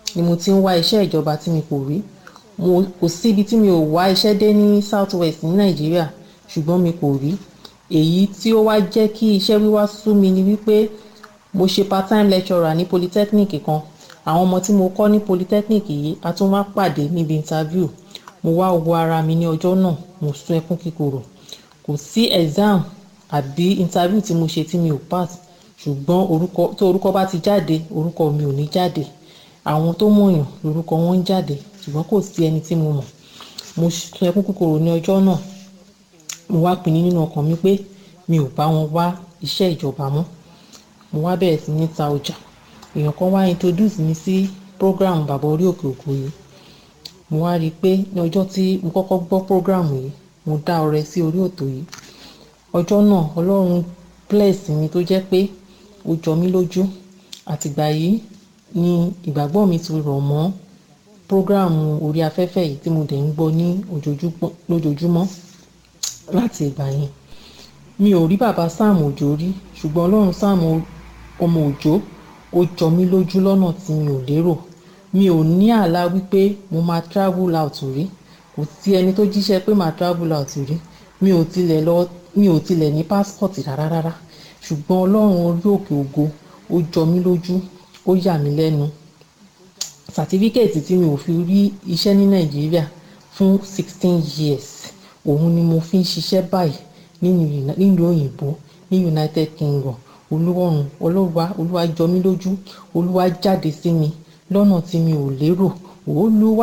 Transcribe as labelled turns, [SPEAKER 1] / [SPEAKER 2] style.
[SPEAKER 1] ni mo ti ń wá iṣẹ́ ìjọba tí mi kò rí mo kò sí ibi tí mi ò wá iṣẹ́ dé ní south west ní nàìjíríà ṣùgbọ́n mi kò rí èyí tí ó wá jẹ́ kí iṣẹ́ wíwá sú mi ni wípé mo ṣe part time lecturer ní polytechnic kan àwọn ọmọ tí mo kọ́ ní polytechnic yìí a tún wá pàdé níbi interview mo wá wo ara mi ní ọjọ́ náà mo sun ẹkún kíkorò kò sí exam àbí interview tí mo ṣe tí mi ò pass ṣùgbọ́n orúkọ tó orúkọ bá ti jáde orúkọ mi ò ní jáde àwọn tó mọ̀yàn lórúkọ wọn ń jáde ṣùgbọ́n kò sí ẹni tí mo mọ̀ mo sun ẹkún kíkorò ní ọjọ́ náà mo wá pinnu nínú ọkàn mi pé mi ò bá wọn wá iṣẹ́ ìjọba mọ́ mo wá bẹ̀rẹ̀ sí ní ta ọjà èèyàn kan wá introduce mi sí program bàbá orí òkè òkú yìí mo wá rí i pé ní ọjọ́ tí mo kọ́kọ́ gbọ́ program yìí mo dá ọrẹ sí orí òtò yìí ọjọ́ náà ọlọ́run bless mi tó jẹ́ pé ó jọ mí lójú àtìgbà yìí ni ìgbàgbọ́ mi ti rọ̀ mọ́ program orí afẹ́fẹ́ yìí tí mo dẹ̀ ń gbọ́ ní lójoojúmọ́ láti ìgbà yẹn mi ò rí bàbá Sam Òjó rí ṣùgbọ́n ọlọ́run Sam ọmọ Òjó ó jọ mí lójú lọ́nà tí mi ò lérò mi ò ní àlá wípé mo máa travel out rí kò sí ẹni tó jíṣẹ́ pé màá travel out rí mi ò tilẹ̀ lọ mi ò tilẹ̀ ní passport rárá rárá ṣùgbọ́n ọlọ́run orí òkè ògo ó jọ mí lójú ó yà mí lẹ́nu sàtífíkẹ́ẹ̀tì tí mi ò fi rí iṣẹ́ ní nàìjíríà fún sixteen years òun ni mo fi ń ṣiṣẹ́ báyìí nílùú òyìnbó ní united kingdom olúwọ̀run olúwa olúwa jọ mí lójú olúwa jáde sí mi lọ́nà tí mi ò lérò olúwa.